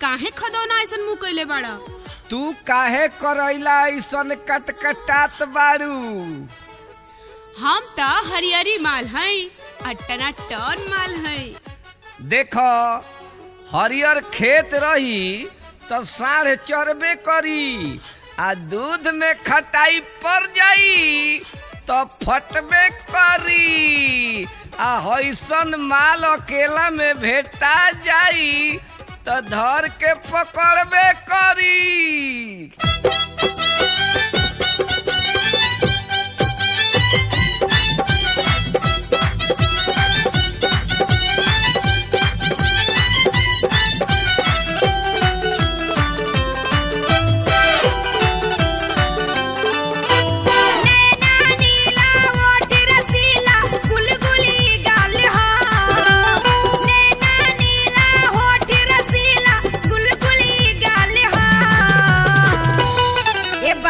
काहे खदौना ऐसन मुंह कइले बाड़ा तू काहे करैला ऐसन कटकटात बारू हम त हरियरी माल हई अट्टना टन माल हई देख हरियर खेत रही तो साढ़ चरबे करी आ दूध में खटाई पड़ जाई तो फटबे करी आ हैसन माल अकेला में भेटा जाई तो धर के पकड़बे करी नैना नीला ओठ रसीला गुलगुली गाल हा नैना नीला ओठ रसीला गुलगुली गाल हा ए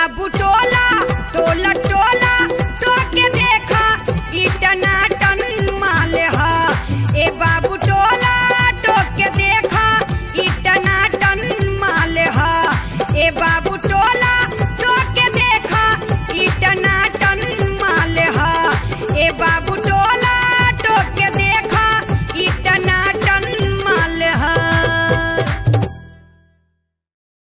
बाबू